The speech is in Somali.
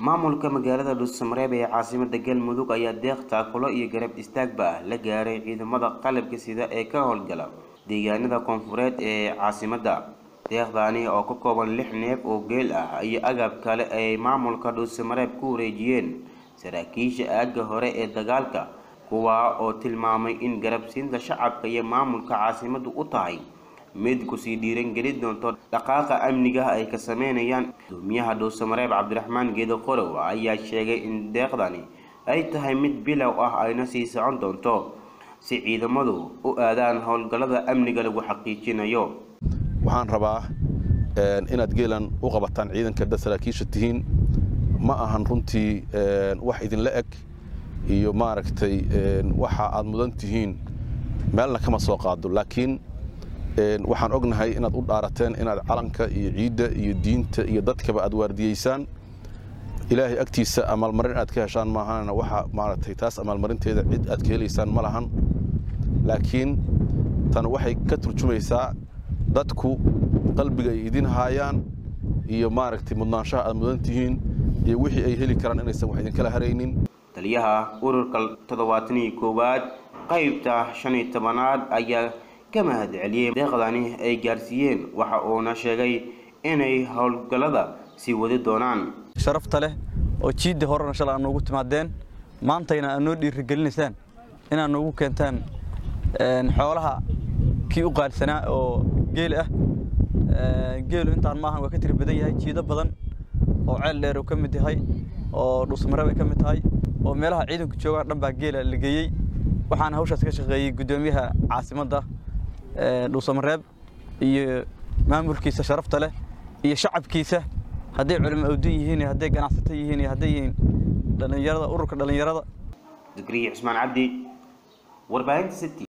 maamulka magaalada dhuusamareeb ee caasimada galmudug ayaa deeq taakulo iyo garab istaagba ah la gaaray ciidamada qalabka sida ee ka howlgala deegaanada koonfureed ee caasimada deeqdaani oo ka kooban lix neef oo geel ah iyo agab kale ay maamulka dhuusamareeb ku wareejiyeen saraakiisha aagga hore ee dagaalka kuwaa oo tilmaamay in garabsiinta shacabka iyo maamulka caasimadu u tahay mid kusii dhiirangelin doonto dhaqaaqa amniga ay ka sameynayaan gudoomiyaha dhuusamareeb cabdiraxmaan geedo qorow ayaa sheegay in deeqdani ay tahay mid bilow ah ayna sii socon doonto si ciidamadu u aadaan howlgallada amniga lagu xaqiijinayo waxaan rabaa inaad geelan u qabataan ciidanka dad saraakiisha tihiin ma ahan runtii wax idinla eg iyo maaragtay waxa aad mudan tihiin meelna kama soo qaado laakiin waxaan ognahay inaad u dhaarateen inaad calanka iyo ciidda iyo diinta iyo dadkaba aad waardiyeysaan ilaahay agtiisa amaalmarin aad ka heshaan maahana waxa maaragtay taas amaalmarinteeda cid aad ka helaysaan ma lahan laakiin tan waxay ka turjumaysaa dadku qalbiga ay idin haayaan iyo maaragtay mudnaanshaha aad mudan tihiin iyo wixii ay heli karaan inaysan wax idinkala haraynin taliyaha ururka toddobaatan iyo koowaad qaybta shan iyo tobanaad ayaa ka mahad celiyey deeqdani ay gaarsiiyeen waxa uuna sheegay inay howlgallada sii wadi doonaan sharafta leh oo jiidda horena shalay aad noogu timaadeen maantayna aad noo dhiirigelinaysaan inaad noogu keentaan xoolaha kii u qaalisanaa oo geel ah geelu intaan maahan waa ka tiri badan yahay jiido badan oo ceel dheer uu ka mid yahay oo dhuusmareeb ay ka mid tahay oo meelaha ciidanku joogaan dhan baa geela la geeyey waxaana hawshaas ka shaqeeyey guddoomiyaha caasimadda dhuusamareeb iyo maamulkiisa sharafta leh iyo shacabkiisa hadday culimo awdan yihiin hadday ganacsato yihiin iyo hadday yihiin dhallinyarada ururka dhallinyarada zakariya cusmaan cabdi warbaahinta city